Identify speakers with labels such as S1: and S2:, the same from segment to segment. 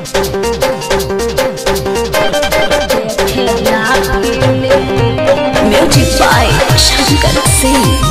S1: Music by Shankar Singh.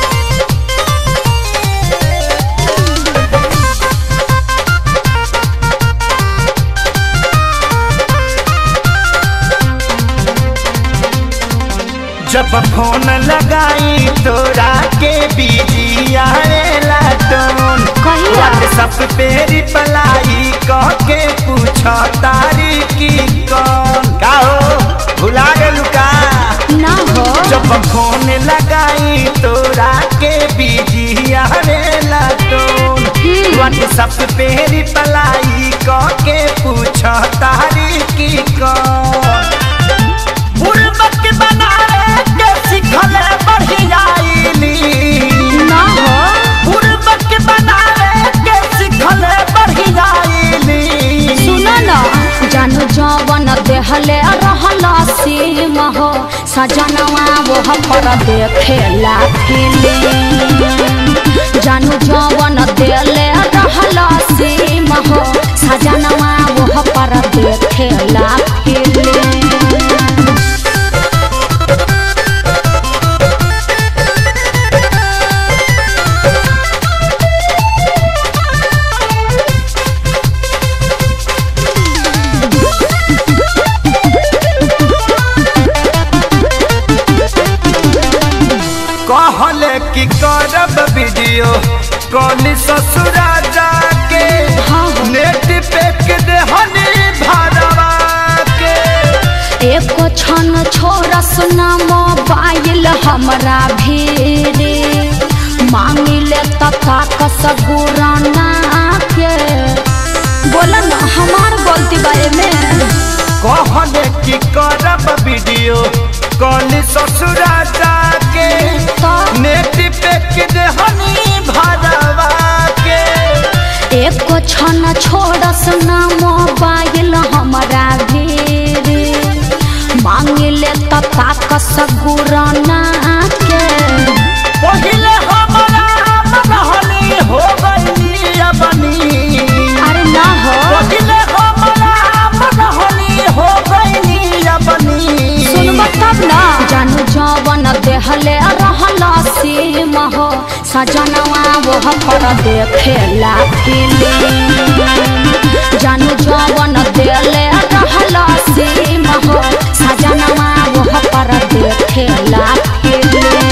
S2: जब phone लगाई तोरा के बिजी आएला टोन
S1: कहिया?
S2: व्हाट्सएप पे रिप्लाई कह के पूछ तारी की कौन का हो भुला गेलू का
S1: ना हो
S2: जब फोन लगाई तोरा के बिजी आवेला टोन व्हाट्सएप पे रिप्लाई कह के पूछ तारी की कौन बुड़बक बनावे के सिखले बढ़ियाईली
S1: ना हो
S2: बुड़बक बनावे के सिखले बढ़ियाईली
S1: सुनो ना जानू जवन देहले रहला सीम हो सजनवा वो पर देखेला फिल्म जानू जवन देले रहला सीम हो सजनवा वो पर देखेला फिल्म
S2: कहले कि करब वीडियो कॉल ससुरा जाके
S1: हाँ।
S2: नेट पे के देहनी भरवा के
S1: एक क्षण छोरा सुना मोबाइल हमरा भीरे मांगिले तथा कसगुराना के बोला ना हमार गलती बारे में
S2: कहले कि करब वीडियो कॉल ससुरा जाके
S1: तो
S2: नेट पे के देहनी भरवा के
S1: एक क्षण छोरा सुना मोबाइल हमरा भीरे मांगिले तथा कसगुराना के
S2: पहिले हमरा मनहनी हो गईली अपनी
S1: अरे ना हो
S2: पहिले हमरा मनहनी हो गईली अपनी
S1: सुनब तब ना जानू जवन देहले रहला सीम हो सजनवा वो पर देखेला फिल्म जानू जवन देले रहला सीम हो सजनवा वो पर देखेला फिल्म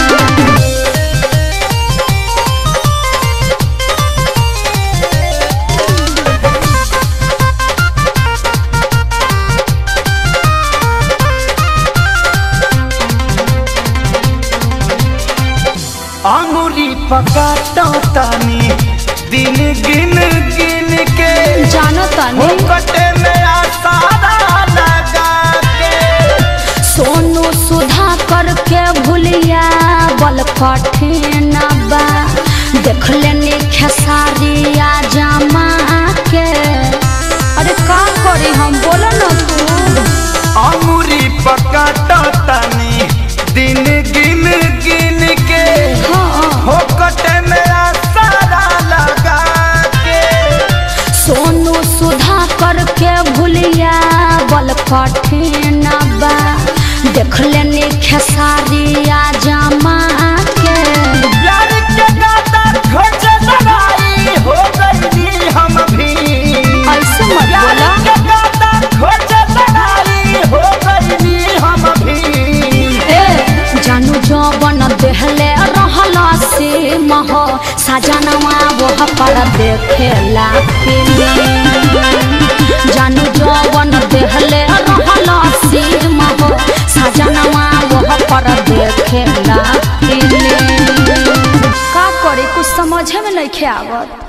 S2: अंगुली पकाता तानी दिन गिन गिन के
S1: जानो तनी
S2: कटे में आसारा लगा के
S1: सोनू सुधा करके भूलिया बल कठिन बा देख लेनी खेसारिया जमा के अरे का करी हम बोलो ना तू
S2: अंगुली पकाता तानी दिन गिन गिन के
S1: हाँ
S2: हो कटे में आसारा लगा के
S1: सोनू सुधा करके भूलिया बल कठिन बा देख लेनी खेसारिया जमा के
S2: प्यार के गाता खोज लड़ाई हो गई हम भी
S1: ऐसे मत
S2: प्यार
S1: बोला
S2: के गाता खोज लड़ाई हो गई हम भी
S1: ए जानू जवन देहले रहला से मह सजनवा वो पर देखेला फिल्म जानू जवन देहले रहला से मह सजनवा वो पर देखेला फिल्म का करे कुछ समझे में नहीं आवत